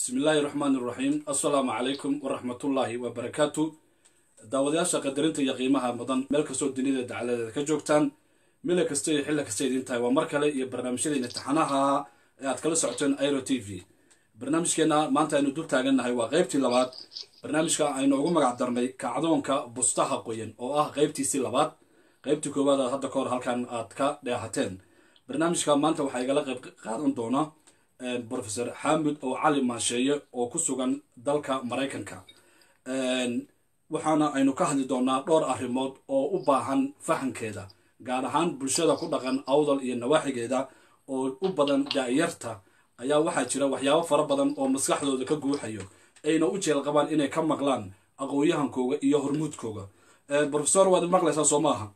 bismi illaahi raxmaani iraxiim assalaamu calaykum waraxmatullaahi wabarakaatu daawadayaasha qadarinta iyo qiimaha mudan meel kastoo dunida dacaladeeda ka joogtaan mila kasta iyo xilli kasta idin tahay waa mar kale iyo barnaamijyadeena taxanaha ee aad kala socoteen airo t v barnaamijkeena maanta aynu dul taagannahay waa qaybtii labaad barnaamijka aynu ugu magac darnay kacdoonka bustaha qoyan oo ah qaybtiisii labaad qaybtii koowaad aad hadda ka hor halkan aad ka dheehateen barnaamijka maanta waxaa igala qayb qaadan doona profesor xamid oo cali maasheeye oo ku sugan dalka maraykanka waxaana aynu ka hadli doonaa dhowr arrimood oo u baahan fahamkeeda gaar ahaan bulshada ku dhaqan awdal iyo nawaaxigeeda oo u badan daa'yarta ayaa waxaa jira waxyaabo fara badan oo maskaxdooda ka guuxayo ayna u jeel qabaan inay ka maqlaan aqoon-yahankooga iyo hormuudkooga profesor waad maqlaysaa soo maaha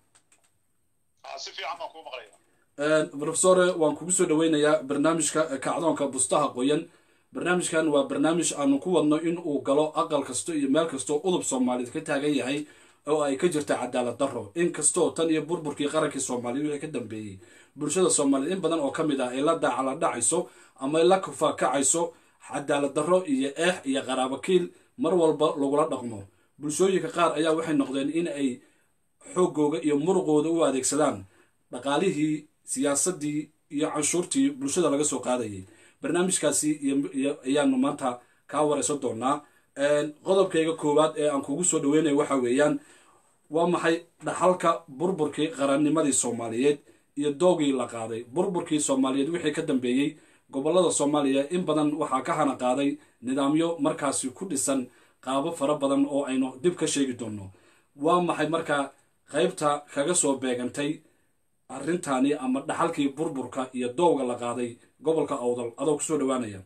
profesore waan kugu soo dhaweynayaa barnaamijka kacdoonka bustaha qoyan barnaamijkan waa barnaamij aanu ku wadno in uu galo aqal kasto iyo meel kastoo udub soomaaliyeed ka taagan yahay oo ay ka jirta cadaalad darro inkastoo tan iyo burburkii qarankii soomaaliya wixii ka dambeeyey bulshada soomaaliyeed in badan oo ka mid ah ay la daacala dhacayso ama ay la kufakacayso cadaalad darro iyo eex iyo qaraabakiil mar walba lagula dhaqmo bulshooyinka qaar ayaa waxay noqdeen in ay xoogooga iyo muruqooda u adeegsadaan dhaqaalihii siyaasadii iyo canshuurtii bulshada laga soo qaadayay barnaamijkaasi ayaanu maanta kaa wareysan doonaa qodobkayga koowaad ee aan kugu soo dhaweynayo waxa weeyaan waa maxay dhaxalka burburkii qarannimadii soomaaliyeed iyo doogii la qaaday burburkii soomaaliyeed wixii ka dambeeyey gobolada soomaaliya in badan waxaa ka hana qaaday nidaamyo markaasi ku dhisan qaabo fara badan oo aynu dib ka sheegi doonno waa maxay markaa qaybta kaga soo beegantay arrintaani ama dhaxalkii burburka iyo doowga la qaaday gobolka awdal adoo kusoo dhawaanaya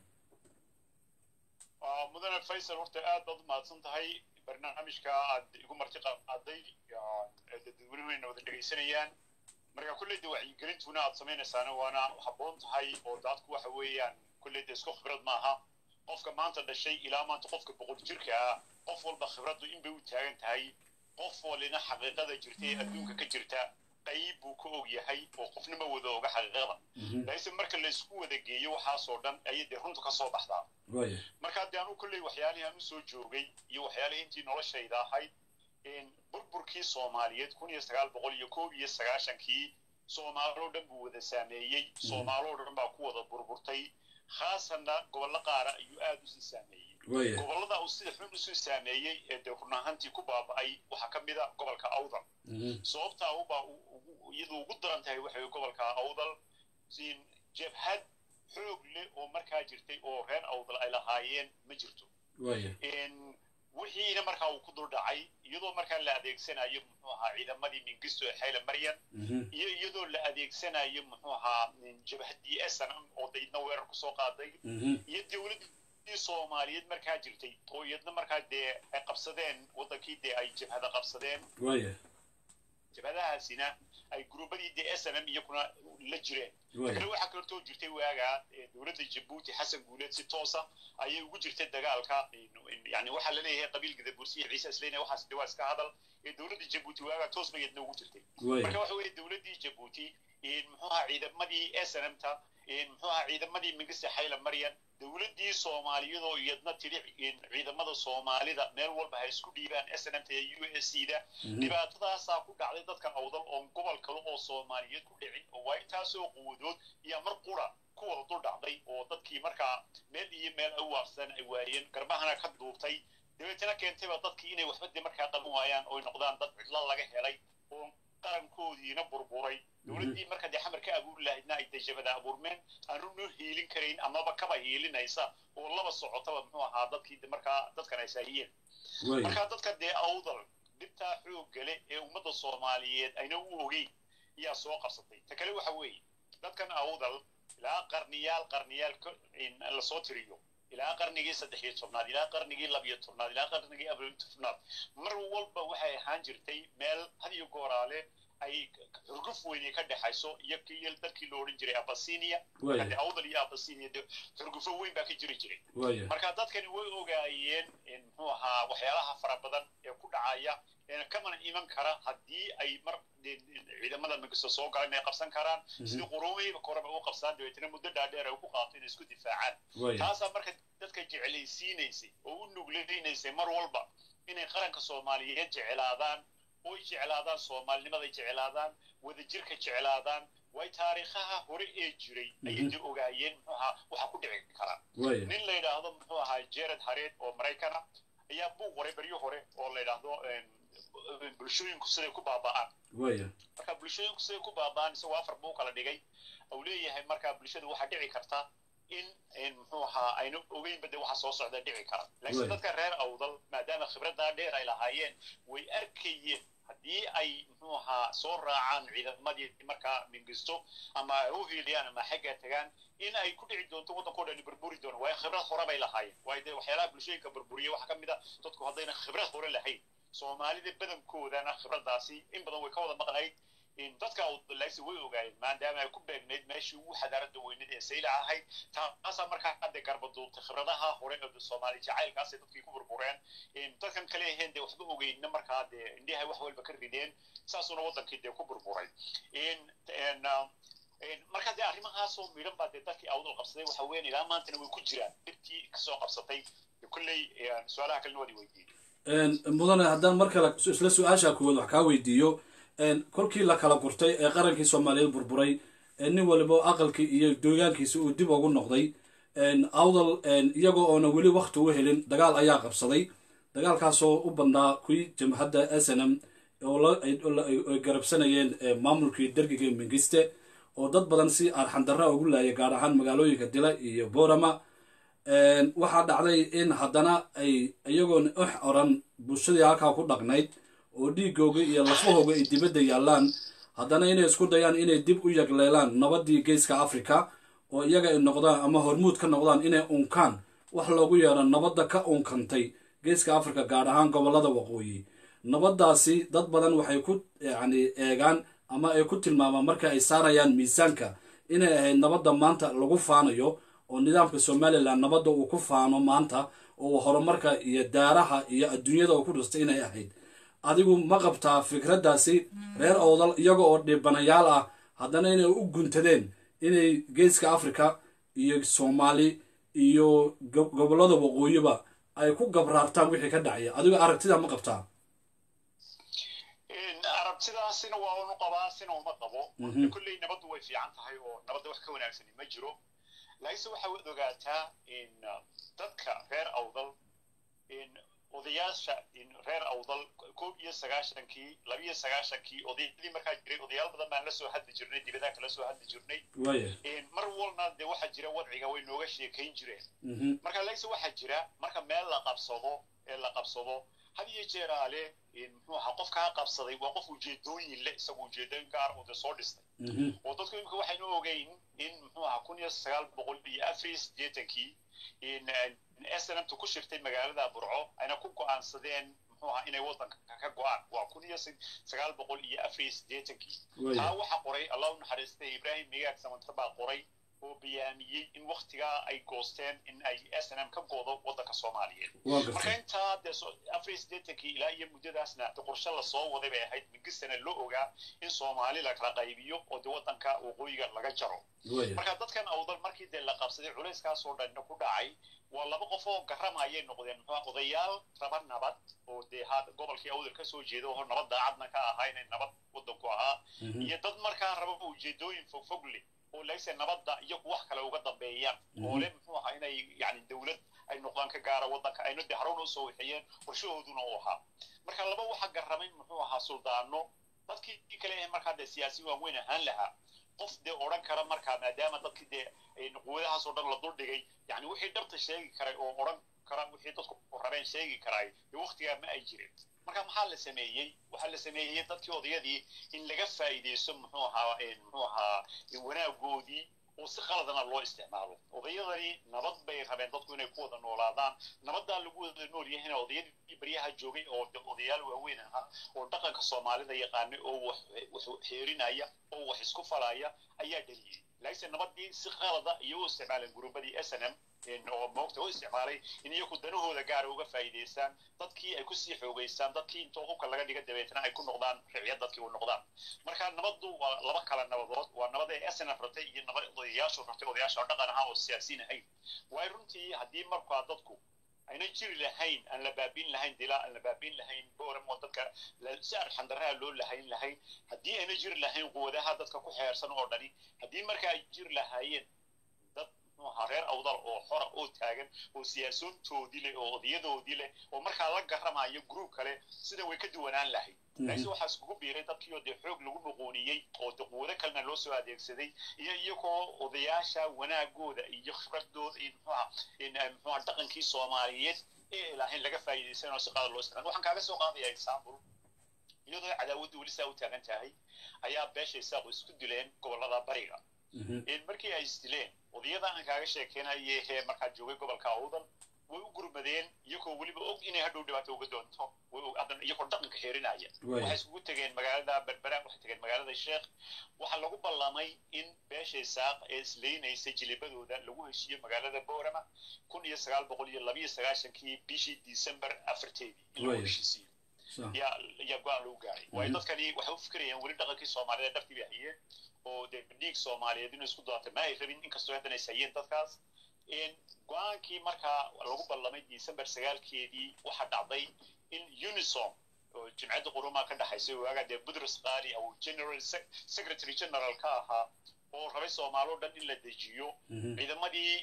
mudane faysal horta aad baad u mahadsan tahay barnaamijka aad igu marti qaaday dadweynuhuna wada dhegaysanayaan marka kulleyda wacyigelintuna aad samaynaysaana waana habboon tahay oo dadku waxa weeyaan kulleyda isku khibrad maaha qofka maanta dhashay ilaa maanta qofka boqol jirka ah qof walba khibraddu inbay u taagan tahay qof walina xaqiiqada jirta ee adduunka ka jirta qayb buu ka og yahay oo qofnima wada oga xaqiiqada laakiinse marka laysku wada geeyo waxaasoo dhan ayay dee runta ka soo baxdaa marka haddii anu kolley waxyaalihii aan usoo joogay iyo waxyaalihii intii noloshayda ahayd burburkii soomaaliyeed kun iyo sagaal boqol iyo koob iyo sagaashankii soomaaloo dhan buu wada saameeyey soomaaloo dhan baa ku wada burburtay khaasanna gobollo qaara ayuu aada usii saameeyey gobollada uu sida xun usii saameeyey ee dee run ahaantii ku baaba'ay waxaa ka mid a gobolka awdal sababtaa ubaa iyadu ugu daran tahay waxay gobolka awdal siin jabhad xoog leh oo markaa jirtay oo reer awdal ay lahaayeen ma jirto wixiina markaa uu ku dul dhacay iyadoo markaa la adeegsanayo muxuu ahaa ciidamadii mingisto ee xayla maryan iyo iyadoo la adeegsanayo muxuu ahaa jabhadii snm oo daydna weerar kusoo qaaday iyo dowladdii soomaaliyeed markaa jirtay oo iyadna markaa dee ay qabsadeen waddankii dee ay jabhada qabsadeen jabhadahaasina ay gruubadii dee snm iyakuna la jireen kale waxaa kalortoo jirtay waagaa dowladda jabuuti xasan guuleed si toosa ayay ugu jirtay dagaalka yani waxaa laleeyahay qabiilka dabursiya ciise isleyna waxaas de waa iska hadal ee dowladda jabuuti waagaa toos ba iyadna ugu jirtay marka waxa weeye dowladdii jabuuti muxuu ahaa ciidamadii snmta muxuu ahaa ciidamadii mingiste xayla maryan dowladdii soomaaliyadoo iyadna tiri ciidamada soomaalida meel walba ha isku dhiibaan snmta ee u s c da dhibaatadaasaa ku dhacday dadka awdal oon gobol kale oo soomaaliyeed ku dhicin oo waa intaasoo quwadood iyo mar qura ku wada dul dhacday oo dadkii markaa meel iyo meel ay waarsan ay waayeen garbahana ka duubtay dabeetana keentayba dadkii inay waxba de markaa qaban waayaan ooy noqdaan dad cidlo laga helay oo qarankoodiina burburay dowladdii marka dee xamar ka abuuri lahaydna ay dejabada abuurmeen aanu noo hiilin karayn amaba kaba hiilinaysa oo laba socotaba muxuu ahaa dadkii markaa dadkan ay saahiyeen marka dadka dee awdal dhibtaa xooggale ee ummadda soomaaliyeed ayna u ogeyn ayaa soo qabsatay ta kale waxa weeye dadkan awdal ilaa qarniyaal qarniyaal lasoo tiriyo ilaa qarnigii saddex iyo tobnaad ilaa qarnigii labiyo tobnaad ilaa qarnigii abriyo tobnaad mar walba waxay ahaan jirtay meel had iyo gooraale ay xurguf weyne ka dhexayso iyo kii dalkii lo odhan jiray abasinia marka awdal iyo abasinia de xurgufo weyn baa ka jiri jiray marka dadkani way ogaayeen muxuu ahaa waxyaalaha fara badan ee ku dhacaya kamana iman kara haddii ay mar ciidamada magisto soo galan ay qabsan karaan sidii quruumihiiba koraba u qabsaan dabeetana muddo dhaadheer ay ku qaato inay isku difaacaan taasaa marka dadka jeclaysiinaysay oo u nugleynaysay mar walba inay qaranka soomaaliyeed jeclaadaan oy jeclaadaan soomaalinimaday jeclaadaan wadajirka jeclaadaan way taariikhaha hore ee jiray ayay de ogaayeen muxuu ahaa waxa ku dhici kara nin la yidhaahdo muxuu ahaa jared hareed oo maraykana ayaa buuq qoray baryo hore oo la yidhaahdo bulshooyinku siday ku baaba'aan marka bulshooyinku siday ku baaba'aan isagoo afar buu kala dhigay uu leeyahay marka bulshadu waxaa dhici karta in muxuu ahaa aynu ogeynba de waxa soo socda dhici kara laakiin dadka reer awdal maadaama khibraddaa dheer ay lahaayeen way arkayeen haddii ay muxuu ahaa soo raacaan ciidamadii markaa mingisto ama ay u hiiliyaan ama xagga tagaan in ay ku dhici doonto waddankao dhan burburi doono waayo khibrad hore bay lahaayeen waayo dee waxyaalaha bulshooyinka burburiya waxaa ka mid a dadku haddayna khibrad hore lahayn soomaalida badankoodana khibraddaasi in badan way ka wada maqnayd dadka awdalaagsi way ogaayeen maadaama ay ku beegnayd meeshii ugu xadaarada weyneed ee saylac ahayd taasaa markaa hadde garbaduubtay khibradaha hore ee soomaali jacaylkaasay dadkii ku burbureen dadkan kale aheen dee waxba ogeynna markaa dee indhahay wax walba ka rideen saasuna waddankii dee ku burburay marka dee arrimahaasoo midhan baa dee dadkii awdal qabsaday waxa weyn ilaa maantana way ku jiraan dhibtii kasoo qabsatay kolley su-aalaha kalena waad weydiiyey mudane haddaan mar kale isla su-aasha kuwaad wax kaa weydiiyo kolkii la kala gurtay ee qarankii soomaaliyeed burburay nin waliba aqalkii iyo deegaankiisa uu dib ugu noqday awdal iyagoo oona weli wakti u helin dagaal ayaa qabsaday dagaalkaasoo u badnaa kuwii jamhadda s n m oo garabsanayeen maamulkii dergiga mingiste oo dad badan si arxandarra ugu laayay gaar ahaan magaalooyinka dila iyo boorama waxaa dhacday in haddana ay iyagoona ox oran bulshadii halkaa ku dhaqnayd oo dhiigooga iyo lafahooga ay dibadda yaallaan haddana inay isku dayaan inay dib u yagleelaan nabadii geeska africa oo iyaga ay noqdaan ama hormuud ka noqdaan inay unkaan wax loogu yeero nabadda ka unkantay geeska africa gaar ahaan gobollada waqooyi nabaddaasi dad badan waxay ku yacni eegaan ama ay ku tilmaamaan marka ay saarayaan miisaanka inay ahayd nabadda maanta lagu faanayo oo nidaamka somalilan nabadda uu ku faano maanta oo horumarka iyo daaraha iyo adduunyada uu ku dhistay inay ahayd adigu ma qabtaa fikraddaasi reer owdal iyaga oo dhibanayaal ah haddana inay u guntadeen inay geeska africa iyo soomaali iyo gobollada waqooyiba ay ku gabraartaan wixii ka dhacaya adigo aragtida ma qabtaa aragtidaasina waa unu qabaa sina uma qabo kolley nabaddu way fiican tahay oo nabadda wax ka wanaagsani ma jiro laakiinse waxaa waad ogaataa in dadka reer awdal in odayaasha reer awdal koob iyo sagaashankii labiyo sagaashankii odayadii markaa jiray odayaal badan baan la soo hadli jirnay dibadaha kala soo hadli jirnay mar walna dee waxaa jira wadciga way nooga sheekayn jireen marka laakiinse waxaa jira marka meel la qabsado ee la qabsado had iyo jeeraale muxuu ahaa qofkaa qabsaday waa qof ujeedooyin leh isagu ujeedooyin gaar oo dee soo dhistay oo dadku imika waxaynu ogeyn in muxuu ahaa kun iyo sagaal boqol iyo afar iyo siddeetankii snmta ku shirtay magaalada burco ayna ku go-aansadeen muxuu ahaa inay waddanka ka go-aan waa kun iyo sagaal boqol iyo afar iyo siddeetankii taa waxaa qoray allah u naxariistay ibrahim migaag samantar baa qoray oo bayaamiyey in waktigaa ay goosteen in ay s n m ka goodo waddanka soomaaliyeed marka intaa dee afar iyo siddeetankii ilaa iyo muddadaasna de qorshe lasoo waday bay ahayd mingistana loo ogaa in soomaali la kala qaybiyo oo dee waddanka waqooyiga laga jaro marka dadkan awdal markii dee la qabsaday culayskaasoo dhanna ku dhacay waa laba qof oo garamayay noqdeen muxuu odayaal raba nabad oo dee ha gobolkii awdal ka soo jeeda oo nabad daacadna ka ahaa inay nabad waddanku ahaa iyo dad markaa raba ujeedooyin fogfog leh oo lagse nabadda iyagu wax kale uga dambeeyaan oo le muxuu ahaa inay yani dawlad ay noqdaan ka gaara waddanka ayna de harowna usoo wixiyeen qorshahooduna u ahaa marka laba waxa garramay muxuu ahaa suldaano dadkii kale ee markaa dee siyaasiyin waaweyn ahaan lahaa qof dee odhan kara markaa maadaama dadkii dee quwadahaas oo dhan la duldhigay yani wixii dhabta sheegi karay oo odhan kara wixii dadku rabeen sheegi karay dee waktigaa ma ay jirin marka maxaa la sameeyey waxaa la sameeyey dadkii odayadii in laga faa'iidaysto muxuu ahaa muxuu ahaa wanaagoodii oo si qaladana loo isticmaalo odayadani nabad bay rabeen dadku inay ku wada noolaadaan nabaddaa lagu wada nool yahayna odayadii baryaha joogay oo odayaal waaweyn ahaa oo dhaqanka soomaalida yaqaanay oo wax xeerinaya oo wax isku falaya ayaa dhaliyey laakiinse nabadii si qalada iyo u isticmaaleen guruubadii s n m oo moogta u isticmaalay in iyaku danahooda gaara uga faa'iidaystaan dadkii ay kusii xoogaystaan dadkii intoo hubka laga dhiga dabeetana ay ku noqdaan riciyad dadkii u noqdaan marka nabaddu waa laba kala nabadood waa nabada ee s n f rabtay iyo nabad odayaashu rabtay odayaasha oo dhaqan ahaan oo siyaasiin ahayn waayo runtii haddii markaa dadku ayna jiri lahayn aan la baabin lahayn dilaa aan la baabin lahayn boram oo dadka si arxandaraha loo lahayn lahayn haddii ayna jiri lahayn quwadaha dadka ku xeersan oo dhani haddii marka ay jiri lahaayeen dad muxuu ahaa reer awdal oo xora oo taagan oo siyaasoontoodii leh oo odayadoodii leh oo markaa la garamayo group kale sida way ka duwanaan lahayd laakiin waxaa iskugu biiray dadkii oo dee xoog lagu muquuniyey oo de quwado kalena loo soo adeegsaday iyo iyagoo odayaasha wanaagooda iyo khibradooda iyo muxuaha muxuaha dhaqankii soomaaliyeed ee lahayn laga faa'iidaysan oo si qaada loo isticmaal waxaan kaaga soo qaadaya example iyadoo cadaawaddu weli saa u taagan tahay ayaa beesha isaaqu isku dileen gobollada bariga markii ay isdileen odayada aan kaaga sheekeynaye hee markaa joogay gobolka awdal way u gurmadeen iyagoo weliba og inay hadhow dhibaato uga doonto iyagoo dhaqanka xeerinaya waxay iskugu tegeen magaalada berbera waxay tegeen magaalada sheekh waxaa lagu ballamay in beesha isaaq ee islaynaysay jilibadooda lagu heshiiyo magaalada boorama kun iyo sagaal boqol iyo labiyo sagaashankii bishii december afarteedii in lagu heshiisiyo yaa yaa go-aan lagu gaaray waayo dadkani waxay u fikirayaan weli dhaqankii soomaalida dharkii bay hayeen oo dee dhiig soomaaliyeed inuu isku daatay ma ay rabin inkastoo haddana is hayeen dadkaas go-aankii markaa lagu ballamay december sagaalkeedii waxaa dhacday in unisom oo jimcadda qurumaa ka dhexaysay waagaa dee budrus qaali oo general secretary general ka ahaa oo rabay soomaalo dhan in la dejiyo ciidamadii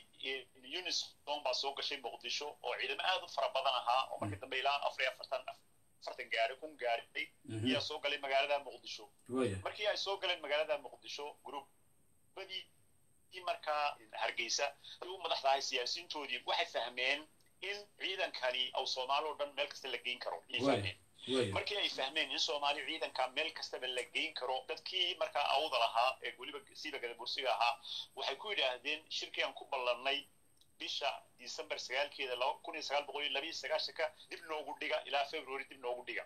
unisom baa soo gashay muqdisho oo ciidamo aad u fara badan ahaa oo markii dambe ilaa afar iyo afartan afartan gaari kun gaariday ayaa soo galay magaalada muqdisho markii ay soo galeen magaalada muqdisho gruubadii markaa hargeysa u madaxdahay siyaasiyiintoodii waxay fahmeen in ciidankani aw soomaali oo dhan meel kasta la geyn karo ayay fahmeen markii ay fahmeen in soomaali ciidanka meel kastaba la geyn karo dadkii markaa awda lahaa ee weliba siiba gadabursiga ahaa waxay ku yidhaahdeen shirkii aan ku ballannay bisha december sagaalkeeda kun iyo sagaal boqol iyo labiyo sagaashanka dib noogu dhiga ilaa february dib noogu dhiga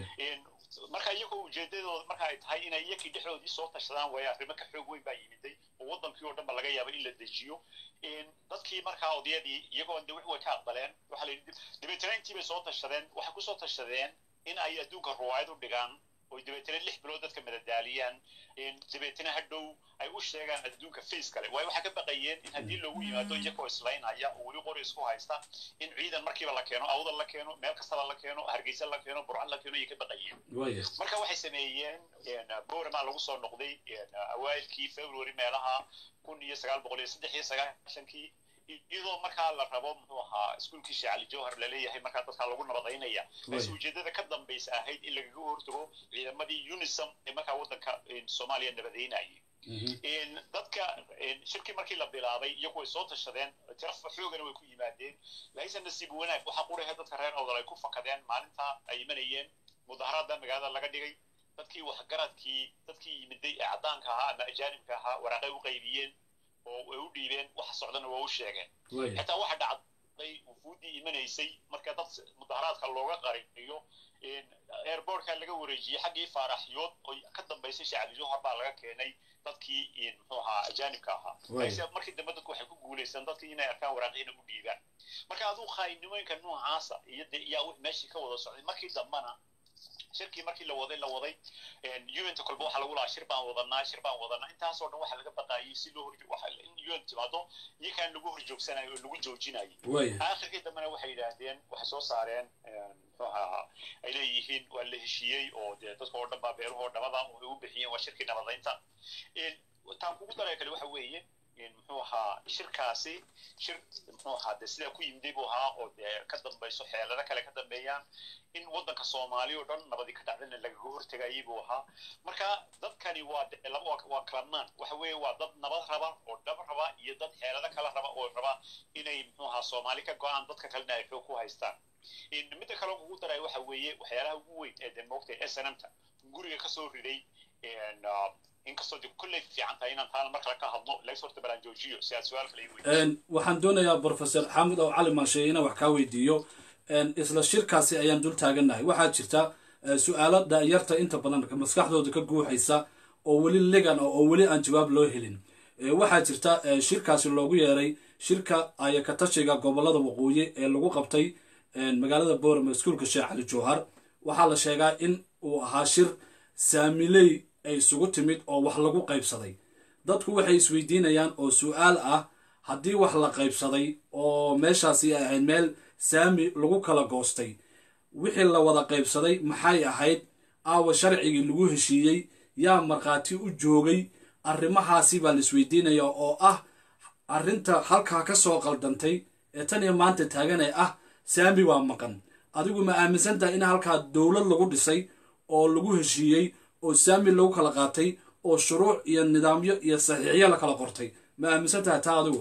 marka iyagoo ujeedadooda marka ay tahay inay iyakii dhexdoodii soo tashadaan waayo arrimo ka xoog weyn baa yimiday oo waddankii oo dhan ba laga yaaba in la dejiyo dadkii markaa odayadii iyagoo de wix way ka aqbaleen waxaa la yidhi dabeetana intii bay soo tashadeen waxay kusoo tashadeen in ay adduunka ruwaayad u dhigaan oo dabeetana lix bilood dadka madadaaliyaan dabeetana hadhow ay u sheegaan adduunka face kale waayo waxay ka baqayeen in haddii loogu yimaado iyagoo islaynaya oo weli qori isku haysta in ciidan markiiba la keeno awdal la keeno meel kastaba la keeno hargeysa la keeno burcad la keeno ayay ka baqayeen marka waxay sameeyeen boramaa lagu soo noqday awailkii february meelaha kun iyo sagaal boqol iyo saddex iyo sagaashankii iyadoo markaa la rabo muxuu ahaa iskuolkii sheekh cali jawhar laleeyahay markaa dadkaa lagu nabadaynaya balse ujeedada ka dambaysa ahayd in lagaga hortago ciidamadii unisum ee markaa waddanka soomaaliya nabadaynayay dadka shirkii markii la bilaabay iyagu way soo tashadeen tirafa xoogana way ku yimaadeen laakiinse nasiib wanaag waxaa qurahe dadka reer awdal ay ku fakadeen maalinta ay imanayeen mudaharaadda magaalada laga dhigay dadkii waxgaradkii dadkii yimiday ee caddaanka ahaa ama ajaanibka ahaa waraaqay u qaybiyeen oo ay u dhiibeen waxa socdana waa u sheegeen xitaa waxa dhacday wufuuddii imanaysay marka dad mudaharaadka looga qariyo airbortka laga wareejiyey xaggii faaraxyood oo ka dambaysay shacbi johar baa laga keenay dadkii muxuu ahaa ajaanibka ahaa laakiin markii dambe dadku waxay ku guulaysan dadkii inay arkaan waraaqyina u dhiibaan marka aduu khaayinimooyinka noocaasa iyo dee iyaa meeshii ka wada socday markii dambana shirkii markii la waday la waday unta kolba waxaa lagu lahaa shir baan wadanaa shir baan wadanaa intaasoo dhan waxaa laga baqaayay si loo hor in un timaado iyakaan lagu hor joogsanayo oo lagu joojinayay aakhirkii dambena waxay yidhaahdeen waxay soo saareen muxuu ahaa ay leeyihiin waa la heshiiyey oo dee dadka oo dhan baa beerahoo dhamada ay u bixiyeen waa shirkii nabadaynta taan kugu daraya kale waxa weeye muxuu ahaa shirkaasi shir muxuu ahaa dee sidaa ku yimiday buu ahaa oo dee ka dambayso xeelado kale ka dambeeyaan in waddanka soomaaliya oo dhan nabadii ka dhacdana lagaga hortegayay buu ahaa marka dadkani waa laba waa kalamaan waxa weeye waa dad nabad raba oo dhab raba iyo dad xeelado kala raba oo raba inay muxuu ahaa soomaali ka go-aan dadka kalena ay xoog ku haystaan midda kale kugu daray waxa weeye waxyaalaha ugu weyn ee dee moogtay s n m ta guriga kasoo riday inkastoo de kolley fiican tahay inaan taana mar kale ka hadlo laga horta balaan joojiyo si aad su-aal kale ii waxaan doonayaa professor xamid oo cali maasheeye inaan wax kaa weydiiyo isla shirkaasi ayaan dul taagannahay waxaa jirta su-aalo da'yarta inta badan maskaxdooda ka guuxaysa oo weli legan oo weli aan jawaab loo helin waxaa jirta shirkaasi loogu yeeray shirka ayakatashiga gobolada waqooyi ee lagu qabtay magaalada boorama iskuulka sheekh cali jowhar waxaa la sheegaa in uu ahaa shir saamiley ay isugu timid oo wax lagu qaybsaday dadku waxay isweydiinayaan oo su-aal ah haddii wax la qaybsaday oo meeshaasi ay ahayd meel saami lagu kala goostay wixii la wada qaybsaday maxay ahayd aawa sharcigii lagu heshiiyey yaa markhaati u joogay arrimahaasi baa la isweydiinaya oo ah arrinta halkaa ka soo qaldantay ee tan iyo maanta taagan ee ah saami waa maqan adigu ma aaminsan tahay in halkaa dowlad lagu dhisay oo lagu heshiiyey oo saami lagu kala qaatay oo shuruuc iyo nidaamyo iyo saxiixyo la kala qortay ma aaminsan tahay taa adigu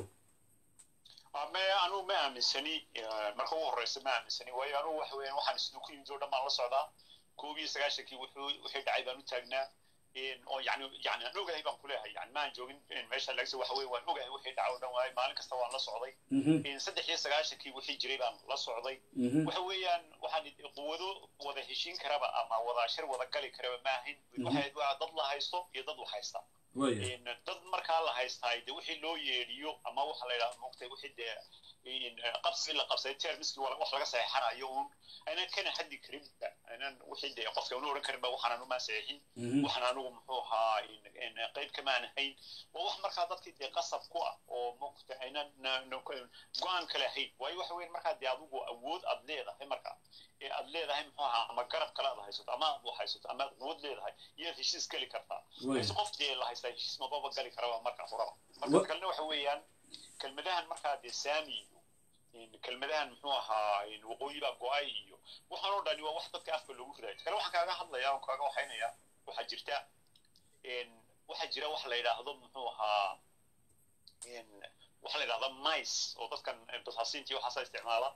me anugu ma aaminsani marka ugu horeysa ma aaminsani waayo anugu waxa weeyaan waxaan isnu ku yimid oo dhan baan la socdaa koob iyo sagaashankii wuxuu wixii dhacay baan u taagnaa oo yani yani aan ogahay baan kuleeyahay yani maan joogin meesha lagsa waxa weeye waan ogahay wixii dhaca oo dhan waaye maalin kasta waan la socday saddex iyo sagaashankii wixii jiray baan la socday waxa weeyaan waxaan quwado wada heshiin karaba ama wada shir wada gali karaba ma ahayn waxay dad la haysto iyo dad wax haysta dad markaa la haystaa de wixii loo yeedhiyo ama waxa la yidhaha moogtay wixii dee qabsigii la qabsaday termiskii wax laga saxeexanayo uun aynan kana hadli karin aynan wixii dee qofka unu odhan karin ba waxaan anu maan saxeexin waxaan anugu muxuu ahaa qayb kamaan ahayn waa wax markaa dadkii dee qasab ku ah oo moogta aynan go-aan kale ahayn waayo waxa weyn markaa dee adigu awood aad leedahay markaa ee aad leedahay muxuu ahaa ama garab kale aad haysato ama aad wax haysato ama aad quwad leedahay iyaad heshiis geli kartaa mise qof dee la haystaa heshiis mababa gali karaba marka horaba marka kalena waxa weeyaan kelmadahan markaa dee saami iyo kelmadahan muxuu ahaa waqooyi baa go-ay iyo waxaan oo dhani waa wax dadka afka loogu ridayo kale waxaan kaaga hadlaya on kaaga waxaynaya waxaa jirta waxaa jira wax la yidhaahdo muxuu ahaa waxaa la yidhahda mice oo dadkan basaasiintii waxaasa isticmaala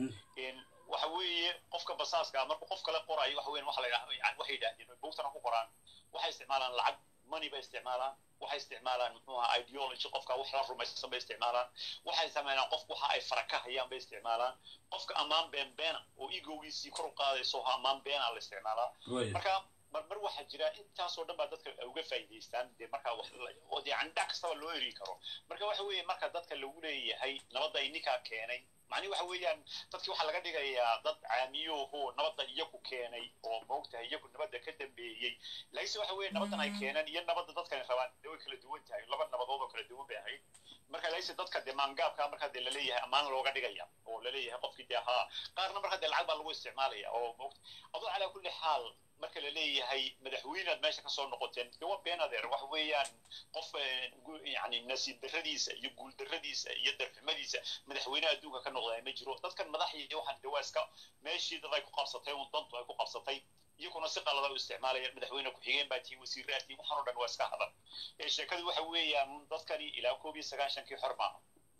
waxa weeye qofka basaaska markuu qof kale qorayo waxa weyan waxa la yidhahda yani waxay yidhahdeen bogtana ku qoraan waxay isticmaalaan lacag money bay isticmaalaan waxay isticmaalaan muxuu ahaa ideology qofka wax la rumaysan bay isticmaalaan waxay sameynaan qof waxa ay fara ka hayaan bay isticmaalaan qofka ammaan been beena oo egogiisii kor u qaadayso ammaan beena la isticmaalaa marka marmar waxaa jira intaasoo dhan baa dadka uga faa'iidaystaan dee markaa yani dhac kastaba loo eri karo marka waxa weeye marka dadka lagu leeyahay nabadda ininkaa keenay macnihi waxa weeyaan dadkii waxaa laga dhigayaa dad caamiyooho nabadda iyaku keenay oo moogtahay iyaku nabadda ka dambeeyey laakiinse waxa weeye nabaddan ay keeneen iyo nabadda dadkani rabaan dee way kala duwan tahay laba nabadood oo kala duwan bay ahayd marka laakiinse dadka dee maangaabka markaa dee laleeyahay ammaan looga dhigaya oo laleeyahay qofkii dee haa qaarna markaa dee lacag baa lagu isticmaalaya oo moogta adoo calaa kulli xaal marka la leeyahay madaxweynead meesha kasoo noqoteen de waa been adeer waxa weeyaan qof yani nasiib darradiisa iyo guul darradiisa iyo darxumadiisa madaxweyne adduunka ka noqdaa ma jiro dadkan madaxii waxaan de waa iska meeshii dad ay ku qabsatay un dantu ay ku qabsatay iyaguna si qalada u isticmaalaya madaxweyne ku-xigeen baa tii wasiiraa tii waxaan oo dhan waa iska hadal ee sheekadu waxa weeyaan dadkani ilaa koob iyo sagaashankii xor maaha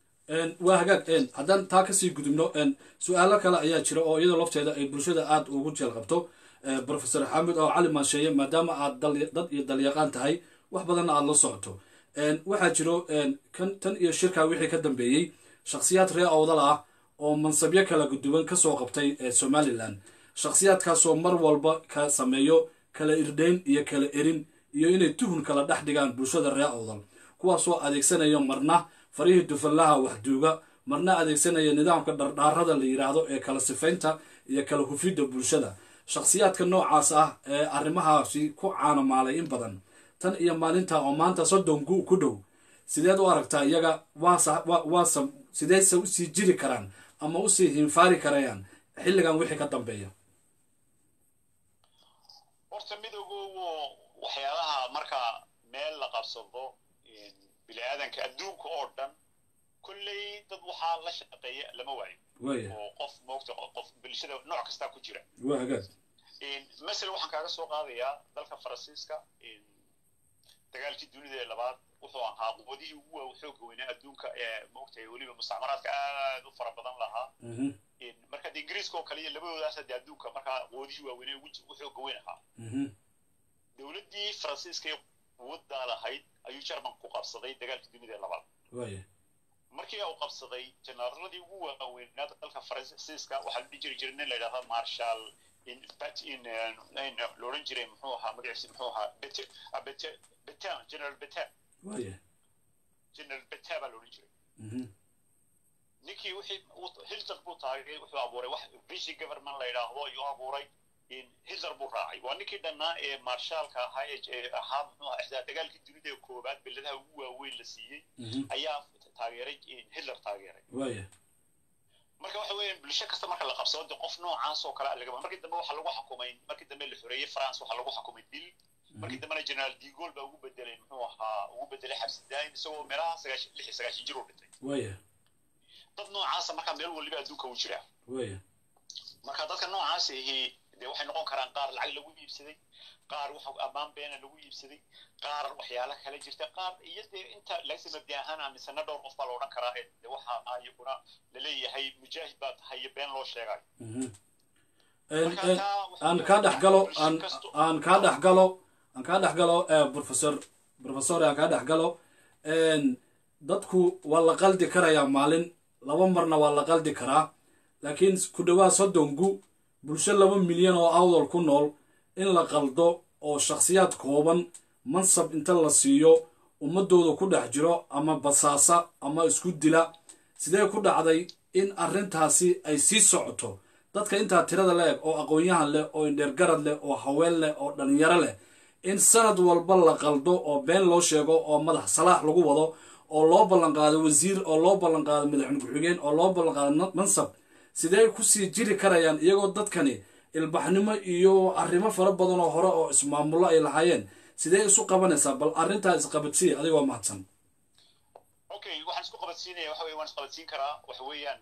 waa hagaag haddaan taa kasii gudubno su-aalo kale ayaa jira oo iyadoo lafteeda ay bulshada aada ugu jeel qabto profesor xaamid oo cali maansheeye maadaama aad dad iyo dalyaqaan tahay wax badanna aada la socoto waxaa jiro kan tan iyo shirkaa wixii ka dambeeyey shakhsiyaad ree awdal ah oo mansabyo kala guduwan kasoo qabtay somalilan shakhsiyaadkaasoo mar walba ka sameeyo kala irdhayn iyo kala erin iyo inay tuhun kala dhex dhigaan bulshada ree awdal kuwaasoo adeegsanaya marna farihii dufallaha waxduuga marna adeegsanaya nidaamka dhardhaarada la yidhaahdo ee kala sifaynta iyo kala hufidda bulshada shakhsiyaadka noocaas ah ee arrimahaasi ku caanamaalay in badan tan iyo maalinta oo maanta soddon gu ku dhow sideed u aragtaa iyaga waasa sideedse usii jiri karaan ama usii hinfaari karayaan xilligan wixii ka dambeeya horta midoogowo waxyaalaha marka meel la qabsado bini aadanka adduunka oo dhan kolley dad waxaa la shaqeeya lama waayo oo qof moogta qof bulshada nooc kastaa ku jira waa hagaag masel waxaan kaaga soo qaadayaa dalka faransiiska dagaalkii dunida ee labaad wuxuu ahaa quwadihii ugu waa xooga weynaa adduunka ee moogtahay weliba mustacmaraadka aad u fara badan lahaa marka de ingiriiska oo kale iyo labadoodaas de adduunka markaa quwadihii waaweynee ugu xooga weyn ahaa dowladdii faransiiska ee quwaddaa lahayd ayuu jarman ku qabsaday dagaalkii dunida ee labaad markii uu qabsaday jenaraaladii ugu waaweynaa dalka faransiiska waxaa la dhihi jiri jiray nin la yidhahda marshal la odhan jiray muxuu ahaa magaciisi muxuu ahaa betan general betan general beta baa loodhan jiray ninkii wixii hitler buu taagay wuxuu abuuray wax vichy government la yidhaahdo ayuu abuuray hitler buu raacay waa ninkii dhannaa ee marshaalka ahaa ee ahaa muxuu ahaa ixdaa dagaalkii dunida ee koowaad beladaha ugu waaweyn la siiyey ayaa taageeray hitler taageeray marka waxa weeyaan bulsho kasta marka la qabsado de qof noocaas oo kale lagama markii dambe waxaa lagu xukumay markii dambe la xoreeyey france waxaa lagu xukumay dil markii dambena general de Gaulle baa ugu bedelay muxuu ahaa ugu bedelay xabsi daa'im isagoo meelaha sagaashan lix iyo sagaashan jir u dhintay waya dad noocaasa markaa meel waliba adduunka u jira waya marka dadka noocaas ahi dee waxay noqon karaan qaar lacag lagu iibsaday qaar waxa ammaan beena lagu iibsaday qaar waxyaala kale jirta qaar iyo dee inta lagsi mabdi ahaan aaminsana dhowr qof baa la odhan karaa ee de waxa ayaguna laleeyahay mujaahid baa tahay iyo been loo sheegayo aan kaa dhex galo aan aan kaa dhex galo aan kaa dhex galo professor professor aan kaa dhex galo dadku waa la qaldi karayaa maalin laba marna waa la qaldi karaa laakiin ku dhawaad soddongu bulsho laba milyan oo awdal ku nool in la qaldo oo shakhsiyaad kooban mansab inta la siiyo ummadooda ku dhex jiro ama basaasa ama isku dila sidee ku dhacday in arrintaasi ay sii socoto dadka intaa tirada la eg oo aqoon-yahan leh oo indheergarad leh oo haween leh oo dhalinyaro leh in sanad walba la qaldo oo been loo sheego oo madax salaax lagu wado oo loo ballanqaado wasiir oo loo ballanqaado madaxweyne ku-xigeen oo loo ballanqaado mansab sidee kusii jiri karayaan iyagoo dadkani ilbaxnimo iyo arrimo fara badan oo hore oo ismaamullo ay lahaayeen sidee isu qabanaysaa bal arrintaa isqabadsiiya adigoo mahadsan okay waxaan isku qabadsiinaya waxa weye waan isqabadsiin karaa waxa weeyaan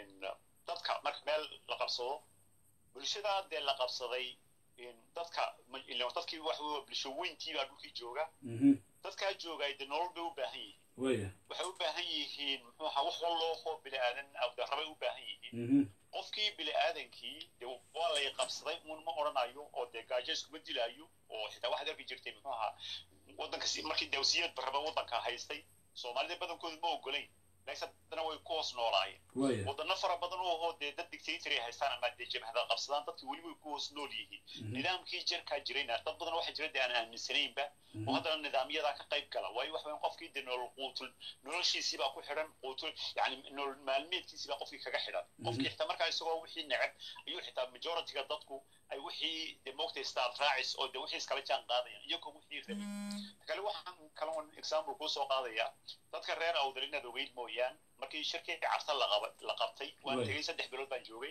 dadka marka meel la qabsado bulshada dee la qabsaday dadka dadkii waxa weye bulsho weyntii baa dhulkii jooga dadkaa joogay dee nolol bay u baahan yihiin waya waxay u baahan yihiin muxuu ahaa wax wallooho bini aadan rabay u baahan yihiin qofkii bini aadankii dee waa lay qabsaday uun ma odhanayo oo dee gaajo iskuma dilaayo oo xitaa waxaad arki jirtay muxuu ahaa waddanka markii dawsiyad baraba waddanka haystay soomaalida badankoodu ma ogolayn laakiin haddana way ku hoos noolaayeen waya wadano fara badan oo hoo dee dad dictator ay haystaan ama dee jabhada qabsadaan dadkii weli way ku hoos nool yihiin nidaamkii jirkaa jirayna dad badan waxaa jira dee aan aaminsanaynba oo haddana nidaamyadaa ka qayb gala waayo waxa weyan qofkii dee nolol quutul noloshiisii baa ku xidhan quutul yani nolol maalmeedkiisii baa qofkii kaga xidhan qofkii xitaa markaa isagoo wixii neceb ayuu xitaa majorityga dadku ay wixii dee moogtay staad raacis oo dee wixii iskala jaan qaadayaan iyagoo wixii rabay kale waxaan kaloon example kuu soo qaadayaa dadka reer awdal inaad ogeyd mooyaan markii shirkii carta la qabtay waan tegey saddex bilood baan joogay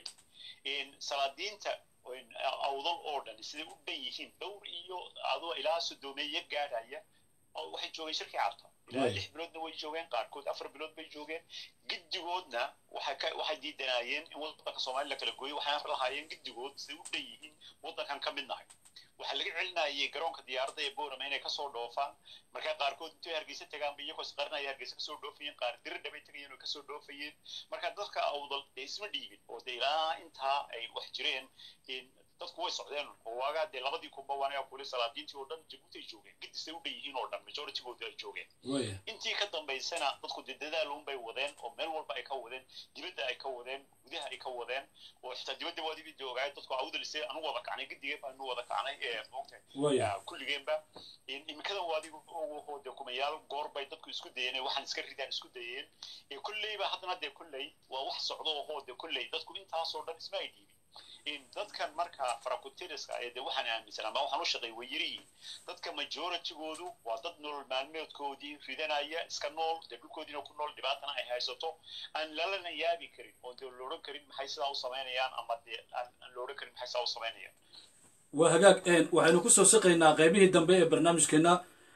salaadiinta awdal oo dhan siday u dhan yihiin dhowr iyo adoo ilaa sodoomeeye gaadhaya waxay joogeen shirkii carta ilaa lix biloodna way joogeen qaarkood afar bilood bay joogeen giddigoodna waxay diidanaayeen in waddanka soomaaliya la kala gooyo waxaan lahaayeen giddigood siday u dhan yihiin waddankan ka mid nahay waxaa laga celinayay garoonka diyaaradda ee boorama inay kasoo dhoofaan markaa qaarkood intay hargeysa tagaanba iyagoo isqarinaya hargeysa kasoo dhoofayeen qaar diridha bay tagayeen oo kasoo dhoofayeen marka dadka awdal dee isma dhiibin oo dee ilaa intaa ay wax jireen dadku way socdeen oo waagaa dee labadii kunba waanaga kule salaadiintii oo dhan jabuuti ay joogeen gidisay u dhan yihiin oo dhan majoritygoodi ay joogeen intii ka dambaysana dadku dee dadaal un bay wadeen oo meel walba ay ka wadeen dibadda ay ka wadeen gudaha ay ka wadeen oo xitaa dibadda waadibi dee ogaay dadku awdalisay anu wada kacnay gidigeen baanu wada kacnay ee moogtahay kulligeenba imikadan waadigu oo dee kumayaal goor bay dadku isku dayeen waxaan iska ridaan isku dayeen kulleyba haddana dee kulley waa wax socdo oo dee kulley dadku intaasoo dhan isma ay dhiibin dadkan marka farakutiriska ee de waxaan aaminsan ama waxaan u shaqay way yirihiin dadka majoritygoodu waa dad nolol maalmeedkoodii ridanaya iska nool dee dhulkoodiina ku nool dhibaatana ay haysato aan lalana yaabi karin oo dee loodhan karin maxay sidaa u samaynayaan ama dee aan loodhan karin maxay sidaa u samaynayaan waa hagaag waxaynu kusoo siqaynaa qaybihii dambe ee barnaamijkeena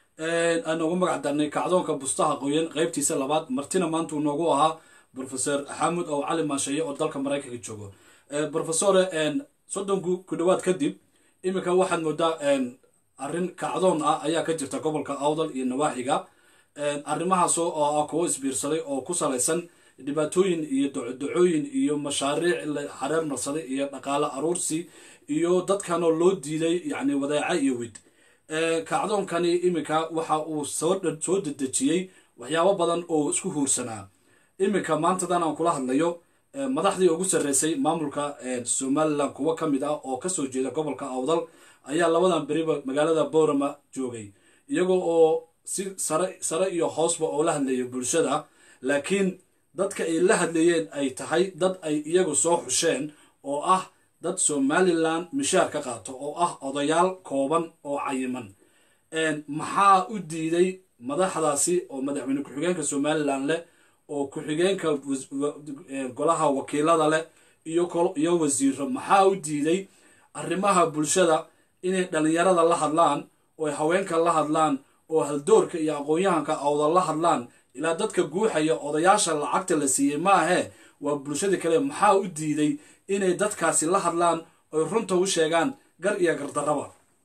aan noogu magac darnay kacdoonka bustaha qoyan qaybtiisa labaad martina maanta uu noogu ahaa professor xamud oo cali maasheeye oo dalka maraykanka joogo professore soddonku ku dhowaad kadib iminka waxaad moodaa arrin kacdoon ah ayaa ka jirta gobolka awdal iyo nawaaxiga arrimahaas oo ah kuwo isbiirsaday oo ku salaysan dhibaatooyin iyo docodocooyin iyo mashaariic la xareer marsaday iyo dhaqaale aruursi iyo dadkanoo loo diiday yacni wadeeca iyo wid kacdoonkani iminka waxa uu soo soo dedejiyey waxyaabo badan oo isku huursanaa iminka maantadan aan kula hadlayo madaxdii ugu sarreysay maamulka somalilan kuwo ka mid ah oo kasoo jeeda gobolka awdal ayaa labadan beriba magaalada boorama joogay iyagoo oo si sare sare iyo hoosba oo la hadlayo bulshada laakiin dadka ay la hadlayeen ay tahay dad ay iyagu soo xusheen oo ah dad somalilan mishaar ka qaato oo ah odayaal kooban oo cayiman maxaa u diiday madaxdaasi oo madaxweyne ku-xigeenka somalilan leh oo ku-xigeenka golaha wakiilada leh iyo wasiiro maxaa u diiday arrimaha bulshada inay dhallinyarada la hadlaan oo haweenka la hadlaan oo haldoorka iyo aqoon-yahanka awda la hadlaan ilaa dadka guuxaya odayaasha lacagta la siiyey maahee waa bulshada kale maxaa u diiday inay dadkaasi la hadlaan oy runta u sheegaan gar iyo gardarraba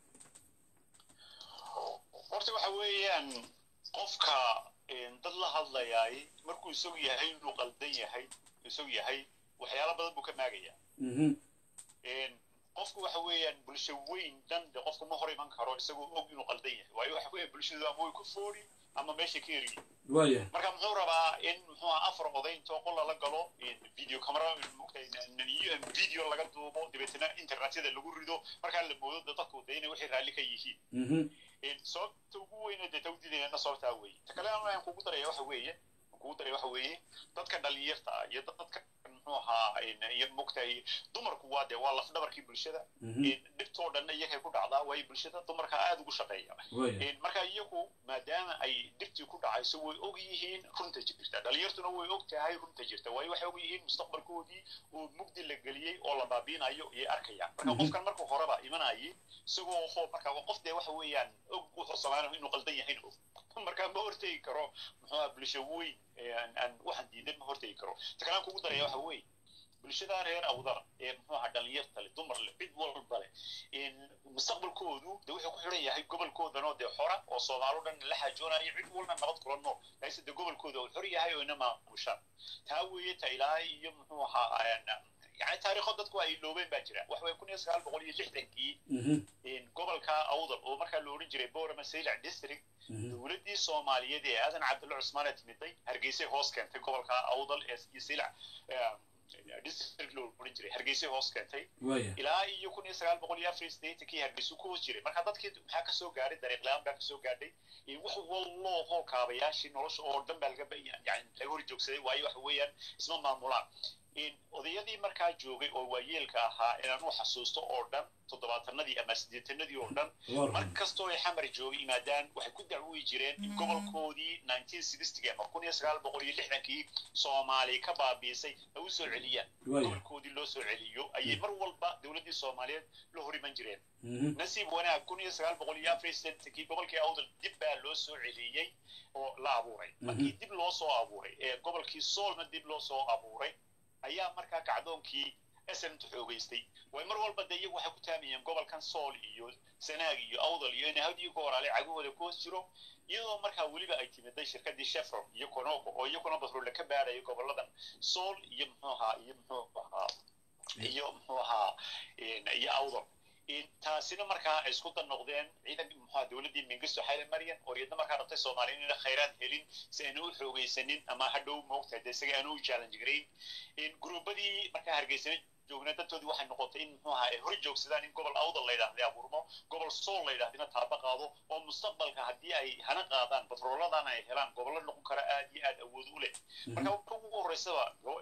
horta waxa weeyaan qofka dad la hadlayaay markuu isagu yahay inuu qaldan yahay isagu yahay waxyaala badan buu ka maagaya qofku waxa weeyaan bulsho weyn dhan de qofka ma hor iman karo isagoo og inuu qaldan yahay waayo waxa weeya bulshadu ama way ku foori ama meesha ka eriyi waaya marka muxuu rabaa in muxuu aha afar oday intoo qol lala galo video camera video laga duubo dabeetana internetyada lagu rido markaa la moodo de dadku de inay waxay raalli ka yihiin sababta ugu weyne dee tawdiidayna sababtaa weeye ta kale aan kugu daraya waxa weeye kugu daraya waxa weeye dadka dhalinyarta ah iyo dadka muxuu ahaa iyo mogtahay dumarku waa dee waa lafdhabarkii bulshada dhibtoo dhanna iyakay ku dhacdaa waayo bulshada dumarka aada ugu shaqeeya marka iyagu maadaama ay dhibtii ku dhacayso way og yihiin runta jirta dhalinyartuna way og tahay runta jirta waayo waxay og yihiin mustaqbalkoodii oo mugdi la geliyey oo la baabiinayo iyay arkayaan marka qofkan marka horeba imanayay isagoo ho marka qof dee waxa weeyaan og wuxuu samaanayo inuu qaldan yahayn og marka ma hortegi karo muxuu aha bulsho weyn aan waxaan diidan ma hortegi karo ta kalaan kugu daraya waxa weeye bulshada reer awdara ee muxuu ahaa dhalinyarta leh dumar leh cid walba leh mustaqbalkoodu de wuxuu ku xidhan yahay gobolkoodanoo dee xora oo soomaalo dhan la xaajoonayo cid walna nabad kula nool laakiinse de gobolkooda uu xor yahay oo ina maamushaan taa weeye ta ilaa iyo muxuu ahaa yani taariikho dadku ay loobeen baa jira wax weeye kun iyo sagaal boqol iyo lixdankii gobolka awdal oo markaa la odhan jiray borama saylac district dowladdii soomaaliyeed ee aadan cabdulla cusmaan ee timiday hargeysay hoos keentay gobolka awdal ee saylac district loo odhan jiray hargeysay hoos keentay ilaa iyo kun iyo sagaal boqol iyo afar sideetankii hargeysu ku hoos jiray marka dadkii maxaa kasoo gaadhay dariiqlaan baa kasoo gaadhay wax walloo hoo kaabayaashii nolosha oo dhan baa laga yani laga hor joogsaday waayo waxa weeyaan isma maamulaan odayadii markaa joogay oo waayeelka ahaa inaan u xasuusto oo dhan toddobaatanadii ama siddeetanadii oo dhan mar kastoo ay xamar joogay yimaadaan waxay ku dacwoyi jireen in gobolkoodii nineteen sixty ama kun iyo sagaal boqol iyo lixdankii soomaali ka baabiisay ay u soo celiyaan gobolkoodii loo soo celiyo ayay mar walba dowladdii soomaaliyeed la hor iman jireen nasiib wanaag kun iyo sagaal boqol iyo afar sideetankii gobolkii awdal dib baa loo soo celiyey oo la abuuray markii dib loo soo abuuray ee gobolkii soolna dib loo soo abuuray ayaa markaa kacdoonkii snta xoogeystay way mar walba de iyagu waxay ku taamayeen gobolkan sool iyo sanaag iyo awdal iyo in hadiyo goorale cagahooda ku hoos jiro iyadoo markaa weliba ay timiday shirkadii shefron iyo conoco oo iyaguna batroole ka baadhaya goboladan sool iyo muxuu ahaa iyo muxuu ahaa iyo muxuu ahaa iyo awdal taasina markaa ay isku dan noqdeen ciidan muxua dowladdii mingisto xayle maryan oo iyadna markaa rabtay soomaaliya inayna khayraad helin si ayna u xoogaysanin ama hadhow moogtahay de isaga aanu u challenge garayn gruubadii markaa hargeysana joogna dadtoodii waxay noqotay in muxuu ahaa ay hor joogsadaan in gobol awdal la yidhahday abuurmo gobol sool la yidhahdina taaba qaado oo mustaqbalka haddii ay hana qaadaan batrooladan ay helaan gobollo noqon kara aad iyo aad awood u leh marka marka ugu horreysaba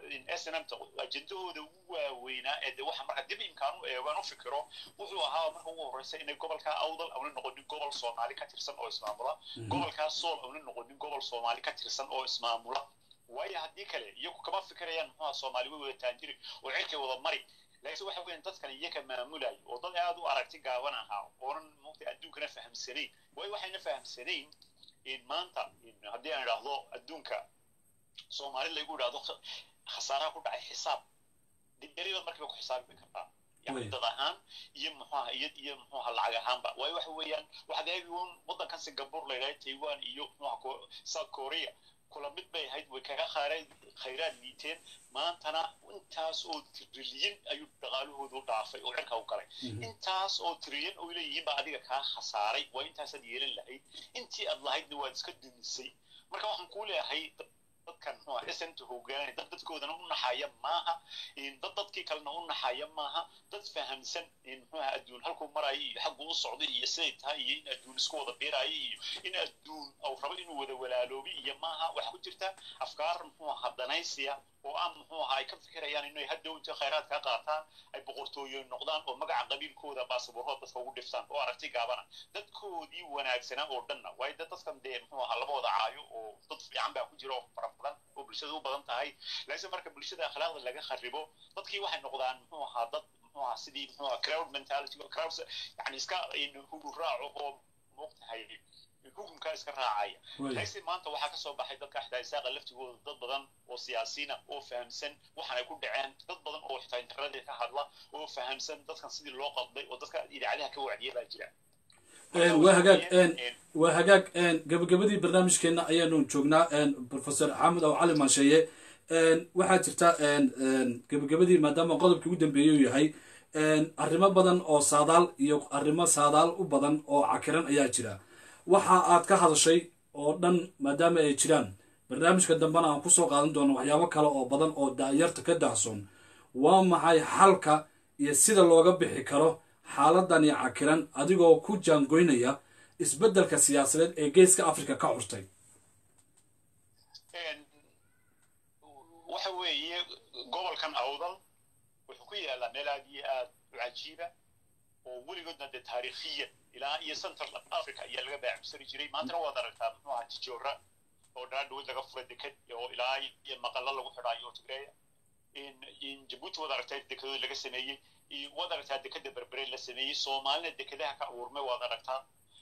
snmta ajendahooda ugu waaweynaa ee de waxa marka dib imkaan u eegaan u fikiro wuxuu ahaa marka ugu horreysa inay gobolka awdal auna noqonin gobol soomaali ka tirsan oo ismaamula gobolkaa sool auna noqonin gobol soomaali ka tirsan oo ismaamula waayo haddii kale iyagu kama fikirayaan muxuha soomaali way wada taanjiri oo cirkay wada mari laakiinse waxa weeyaan dadkan iyaka maamulayo oo dad aad u aragti gaaban ahaa oonan mugta adduunkana fahamsanayn waayo waxayna fahamsanayn maanta haddii aan idhaahdo adduunka soomaali laygu idhaahdo khasaaraha ku dhacay xisaab diyaribaad markiiba ku xisaabi kartaa yani dad ahaan iyo muxuaha iyo iyo muxuaha lacag ahaanba waayo waxa weeyaan waxaad eegi un waddankan singapore la yidhahda taiwan iyo muxuaha south korea kula mid bay ahayd way kaga khayraad khayraad liiteen maantana intaas oo trilyan ayuu dhaqaalahoodu dhaafay oo cirka u galay intaas oo trilyan oo leeyihiin baa adiga kaa khasaaray waa intaasaad yeelan lahayd intii aad lahaydna waad iska dumisay marka waxaan kuu leeyahay dadkan muxuu snta hoggaanaya dad dadkoodana u naxaya maaha dad dadkii kalena u naxaya maaha dad fahamsan muxuuha adduun halkuu maraayo iyo xagguu u socday iyo siday tahay iyo in adduun isku wada biiraayo iyo in adduun uu rabo inuu wada walaaloobi iyo maaha waxa ku jirta afkaar muxuu ahaa danaysiya oo aan muxuu ahaa ay ka fikirayaan inay hadhow inta khayraad ka qaataan ay boqortooyo noqdaan oo magaca qabiilkooda baasaboorhooda dadka ugu dhiftaan oo aragti gaabana dadkoodii wanaagsanaa oo dhanna waayo dad dadkan dee muxuu ahaa lama wada caayo oo dad fiican baa ku jira oo fara badan oo bulshada u badan tahay laakiin marka bulshada akhlaaqda laga kharibo dadkii waxay noqdaan muxuu ahaa dad muxuu ahaa sidii muxuu ahaa crowd mentality crowd yani iska hugu raaco oo moogtahay hukunkaa iska raacaya laakiin maanta waxaa ka soo baxay dadka xitaa isaaqa laftigooda dad badan oo siyaasiina oo fahamsan waxaan ay ku dhaceen dad badan oo xitaa internetka ka hadla oo fahamsan dadkan sidii loo qalday oo dadka idaacadaha ka wacdiya baa jira waa hagaag waa hagaag gabagabadii barnaamijkeena ayaanu joognaa professor xamed aw cali maansheeye waxaa jirta gabagabadii maadaama qodobkii ugu dambeeyey uu yahay arrimo badan oo saadaal iyo arrimo saadaal u badan oo cakiran ayaa jira waxa aad ka hadashay oo dhan maadaama ay jiraan barnaamijka dambena aan kusoo qaadan doono waxyaabo kale oo badan oo daayarta ka daahsoon waa maxay xalka iyo sida looga bixi karo xaaladani cakiran adigoo ku jaangoynaya isbeddelka siyaasadeed ee geeska africa ka curtay waxa weeye gobolkan awdal wuxuu ku yaalaa meel aad iyo aad u cajiiba oo weligoodna dee taariikhiya ilaa iyo central africa ayaa laga baacibsari jiray maantana waad aragtaa muxuu ahaa tijoora oo dhaa dhawood laga furay deked oo ilaa iyo maqallo lagu xidhaayo oo tigreeya jabuuti waad aragtaa dekedood laga sameeyey waad aragtaa dekeda berbere la sameeyey soomaalina dekedaha ka abuurmay waad aragtaa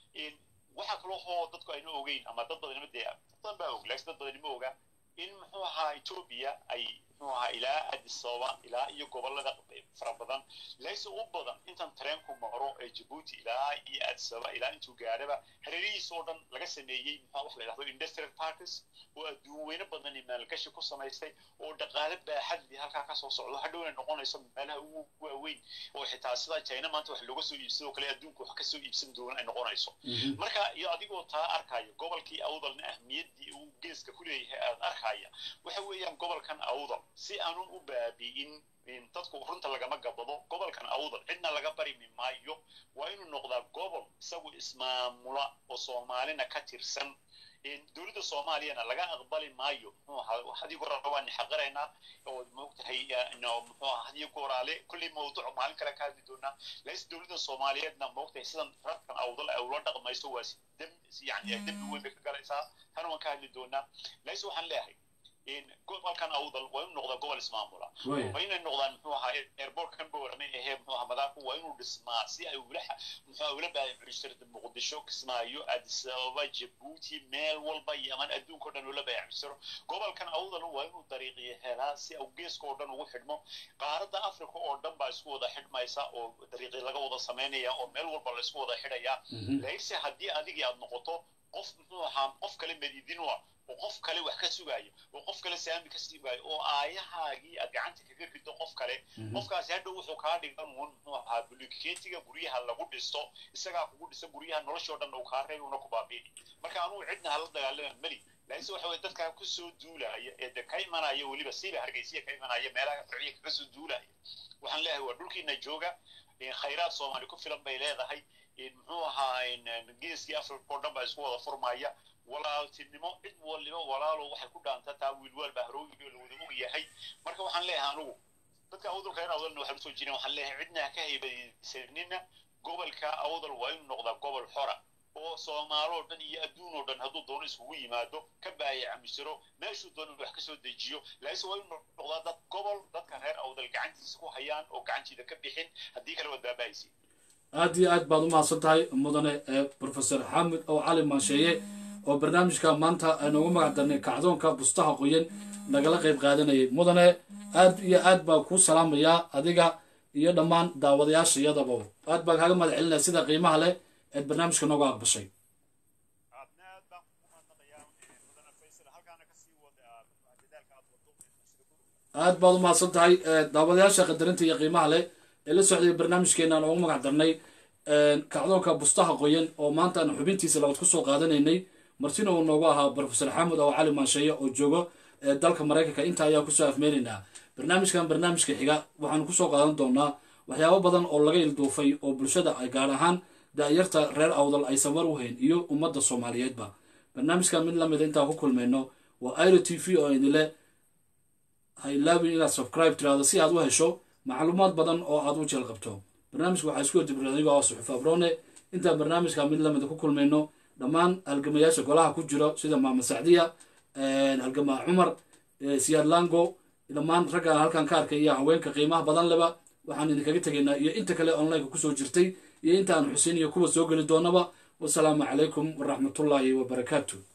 waxaa kaloo hoo dadku ayna ogeyn ama dad badanima dee dad badan baa og laakiin dad badanima oga in muxuu ahaa etoobiya ay muxuu ahaa ilaa addis ababa ilaa iyo gobollada fara badan layse u badan intan tareenku maro ee jabuuti ilaa iyo addis ababa ilaa intuu gaadhaba hareerihiisa oo dhan laga sameeyey muxuu wax la yidhahdo industrial parks oo adduun weyne badan iyo maalgashi ku samaystay oo dhaqaale baaxadli halkaa kasoo socdo hadhowna noqonayso meelaha ugu waaweyn oo xitaa sida china maanta wax looga soo iibsado kale adduunku wax kasoo iibsan doona ay noqonayso marka iyo adigoo taa arkaya gobolkii awdalna ahmiyaddii uu geeska ku leeyahay aad arkaya waxa weeyaan gobolkan awdal si aanun u baabi'in dadku runta lagama gabado gobolkan awdal cidna laga barimi maayo waa inuu noqdaa gobol isagu ismaamula oo soomaalina ka tirsan dowladda soomaaliyana laga aqbali maayo muxuu ahaa hadii goraale waan xaqiraynaa oo moogtahay muxuu ahaa hadii goraale kulley mawduuc maalin kale ka hadli doonaa laakiin dowladda soomaaliyeedna moogtahay sidan rarkan awdal ay ula dhaqmayso waa si dam yani dembi weyn bay ka galaysaa tan waan ka hadli doonaa laakiin waxaan leeyahay gobolkan awdal waa inuu noqdaa gobol ismaamula waa inay noqdaan muxuu ahaa airportkan boorame ahee muxuu ahaa madaarku waa inuu dhismaa si ay ula muxuu ahaa ula baayacbishirta muqdisho kismaayo addis ababa jabuuti meel walba yaman adduunka o dhan ula baayacbishiro gobolkan awdal waa inuu dariiqiyo helaa si uu geeska oo dhan ugu xidhmo qaaradda africa oo dhan baa isku wada xidhmaysa oo dariiqi laga wada samaynaya oo meel walba la isku wada xidhaya laakiinse haddii adigii aad noqoto qof muxuu ahaa qof kale madiidin u ah oo qof kale wax ka sugaayo oo qof kale saami ka sugaayo oo aayahaagii aad gacanta kaga rido qof kale qofkaasi hadhow wuxuu kaa dhigan uun muxuu ahaa bulikeetiga guryaha lagu dhisto isagaa kugu dhisa guryaha noloshoo dhan uu kaa reebi una ku baabiini marka anugu cidna hala dagaalama meli laakiinse waxa weye dadkaa kusoo duulaya ee de ka imanaya weliba siiba hargeysiya ka imanaya meelaha farciya kaga soo duulaya waxaan leeyahay waa dhulkiina jooga khayraad soomaali ku filan bay leedahay muxuu ahaa geeskii africa oo dhan baa isku wada furmaya walaaltinimo cid waliba walaalo waxay ku dhaantaa taa wiilwaal baa harooyigo la wada og yahay marka waxaan leeyahay anugu dadka awdalka reer awdalna waxaan usoo jireen waxaan leeyahay cidna ha ka haybaysanina gobolka awdal waa inuu noqdaa gobol xora oo soomaaloo dhan iyo adduun oo dhan hadduu doono iskugu yimaado ka baayacamisiro meeshuu doono wax kasoo dejiyo laakiinse waa inuu noqdaa dad gobol dadka reer awdal gacantiisa ku hayaan oo gacantiida ka bixin haddii kale waad baaba'aysi aad iyo aad baad u mahadsan tahay mudane professor xamed oo cali maansheeye oo barnaamijka maanta noogu magac darnay kacdoonka bustaha qoyan nagala qayb qaadanayay mudane aad iyo aad baan kuu salaamayaa adiga iyo dhammaan daawadayaasha iyadaba aad baan kaaga mahad celinaya sida qiimaha leh eed barnaamijka noogu aqbashay aad baad u mahadsan tahay daawadayaasha qadarinta iyo qiimaha leh ee la socday barnaamijkeena noogu magac darnay kacdoonka bustaha qoyan oo maanta aan xubintiisa labaad kusoo qaadanaynay martina uu noogu ahaa professor xamed oo cali maansheeye oo joogo ee dalka maraykanka intaa ayaa kusoo afmeynaynaa barnaamijkan barnaamijka xiga waxaanu kusoo qaadan doonaa waxyaabo badan oo laga ilduufay oo bulshada ay gaar ahaan da-yarta reer awdal ay samar u hayn iyo ummadda soomaaliyeedba barnaamijkan mid lamida intaan ku kulmayno waa iro t v oo idinle ha ilaabin inaad subscribe tiraahdo si aad u hesho macluumaad badan oo aad u jeel qabto barnaamijka waxaa isku hordibiray anigo oo suxuf abrone intaan barnaamijka mid lamida ku kulmayno dhammaan halgamayaasha golaha ku jiro sida maama sacdiya halgamaa cumar siyaad lango dhammaan raggaan halkan ka arkay iyo haweenka qiimaha badan leba waxaan idinkaga tegaynaa iyo inta kale onlineka kusoo jirtay iyo inta aan xuseyn iyo kuwa soo geli doonaba wasalaamu calaykum waraxmatullaahi wabarakaatu